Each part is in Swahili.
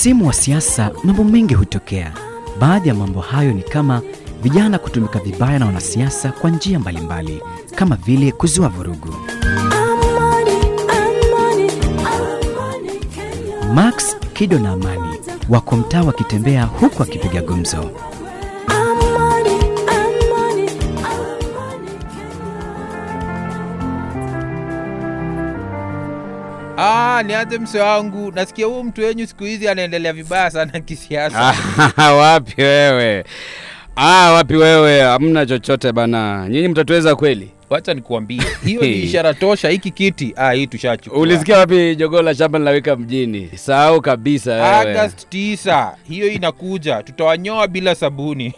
Msimu wa siasa mambo mengi hutokea. Baadhi ya mambo hayo ni kama vijana kutumika vibaya na wanasiasa kwa njia mbalimbali, kama vile kuzua vurugu. Max, Kido na Amani wako mtaa wakitembea huku akipiga gumzo. Ah, nianze mse wangu, nasikia huyu mtu wenyu siku hizi anaendelea vibaya sana kisiasa. Ah, wapi wewe? Ah, wapi wewe? Hamna chochote bana. Nyinyi mtatuweza kweli? Wacha nikuambie, hiyo ni ishara tosha. Hiki kiti ah, hii tushachukua. Ulisikia wapi jogoo la shamba linawika mjini? Sahau kabisa wewe. August 9 hiyo inakuja, tutawanyoa bila sabuni.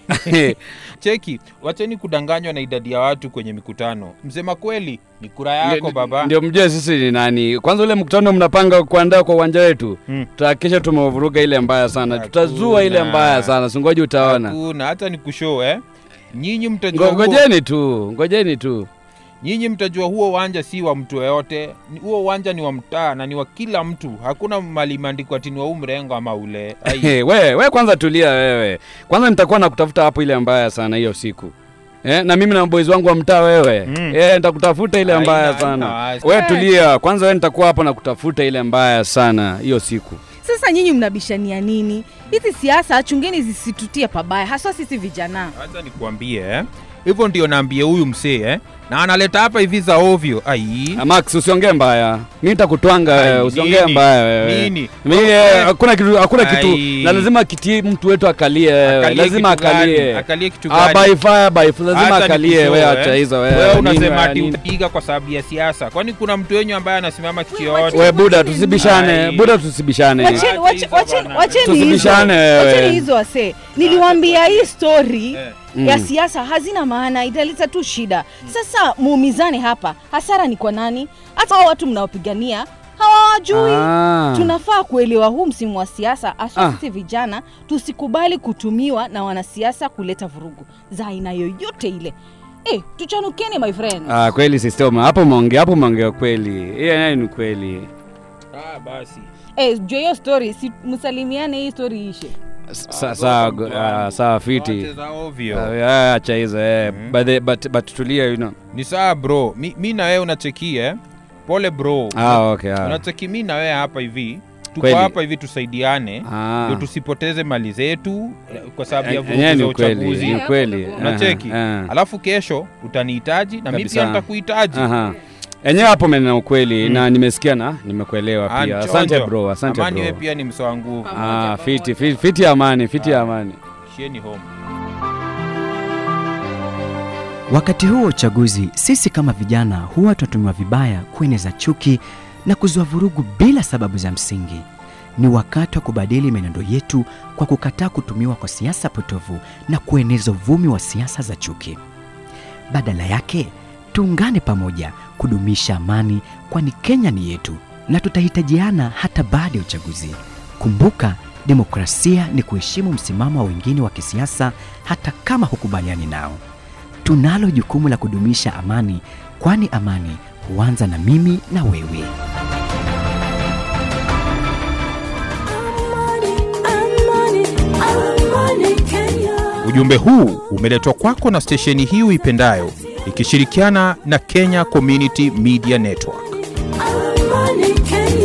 Cheki, wacheni kudanganywa na idadi ya watu kwenye mikutano. Msema kweli ni kura yako Ndio- baba. Ndio mjue sisi ni nani. Kwanza ule mkutano mnapanga kuandaa kwa uwanja wetu. Mm. Tutahakikisha tumevuruga ile mbaya sana. Hakuna. Tutazua ile mbaya sana. Singoji utaona. Hakuna hata ni kushow eh. Nyinyi mtajua Ngo- huo, Ngojeni tu. Ngojeni tu. nyinyi mtajua huo uwanja si wa mtu yoyote. Ni- Huo uwanja ni wa mtaa na ni wa kila mtu. Hakuna mali imeandikwa ati ni wa huu mrengo ama ule. Ai. Hey, we, we kwanza tulia wewe. Kwanza nitakuwa nakutafuta hapo ile mbaya sana hiyo siku. Eh, na mimi na boys wangu wa mtaa wewe. Mm. Eh, nitakutafuta ile Haina- mbaya haina sana. wasi. We tulia. Kwanza we nitakuwa hapo na kutafuta ile mbaya sana hiyo siku. Sasa nyinyi mnabishania nini? Hizi siasa chungeni zisitutie pabaya, haswa sisi vijana. Acha nikuambie eh. Hivyo ndio naambie huyu msee eh. Na analeta hapa hivi za ovyo. Ai. Ah, Max usiongee mbaya. Mimi nitakutwanga Ai, wewe, usiongee nini? mbaya wewe. Nini? Mimi eh, hakuna kitu hakuna kitu. Ai. Na lazima kiti mtu wetu akalie wewe. Akalie Lazima kitu gani? akalie. Akalie kitu Ah, gani? by fire by fire lazima Acha akalie nikushow, wewe eh. acha hizo wewe. Wewe Nini unasema wewe, ati nini? unapiga kwa sababu ya siasa. Kwani kuna mtu wenyu ambaye anasimama kitu yoyote? We buda tusibishane. Ai. Buda tusibishane. Wacheni, Acha wache- hizo wacheni, bana. wacheni hizo, Tusibishane wewe. wacheni hizo wase. Niliwaambia hii story Eh. ya Mm. siasa hazina maana, italeta tu shida. Sasa muumizane hapa, hasara ni kwa nani? Hata hao watu mnaopigania hawawajui. Ah. Tunafaa kuelewa huu msimu wa siasa, hasa Ah. sisi vijana, tusikubali kutumiwa na wanasiasa kuleta vurugu za aina yoyote ile. Eh, tuchanukeni my friend. Ah, kweli sister, hapo umeongea hapo umeongea kweli. Hiyo nayo ni kweli. Ah, basi. Eh, juu ya hiyo story, si msalimiane hii story ishe. Sa- Sawa go- ah, sawa fiti. Wote za ovyo. Ah, Acha hizo eh. But the- but but tulia you know. Ni sawa bro. Mi, mi na wewe unachekia eh? Pole bro. Ah, okay. ah. Unacheki mi na wewe hapa hivi. Tuko Kweli. hapa hivi tusaidiane. Ah. Ndio tusipoteze mali zetu eh, kwa sababu ya Yenyewe vurugu za ni ukweli, uchaguzi. ni ukweli. Unacheki? Aha, aha. Alafu kesho utanihitaji na mimi Kabisa. pia nitakuhitaji. Aha. Enyewe hapo menena ukweli Mm. na nimesikia na nimekuelewa Ah, pia. nchonjo. Asante bro, asante Amani wewe bro. pia ni mso wa nguvu. Ah, fiti, fiti, fiti ya amani, fiti ya amani. Shieni home. Wakati huu wa uchaguzi, sisi kama vijana huwa tunatumiwa vibaya kueneza chuki na kuzua vurugu bila sababu za msingi. Ni wakati wa kubadili menendo yetu kwa kukataa kutumiwa kwa siasa potovu na kueneza uvumi wa siasa za chuki. Badala yake, tuungane pamoja kudumisha amani, kwani Kenya ni yetu na tutahitajiana hata baada ya uchaguzi. Kumbuka, demokrasia ni kuheshimu msimamo wa wengine wa kisiasa hata kama hukubaliani nao. Tunalo jukumu la kudumisha amani, kwani amani huanza na mimi na wewe. Ujumbe huu umeletwa kwako na stesheni hii uipendayo ikishirikiana na Kenya Community Media Network. Amani Kenya.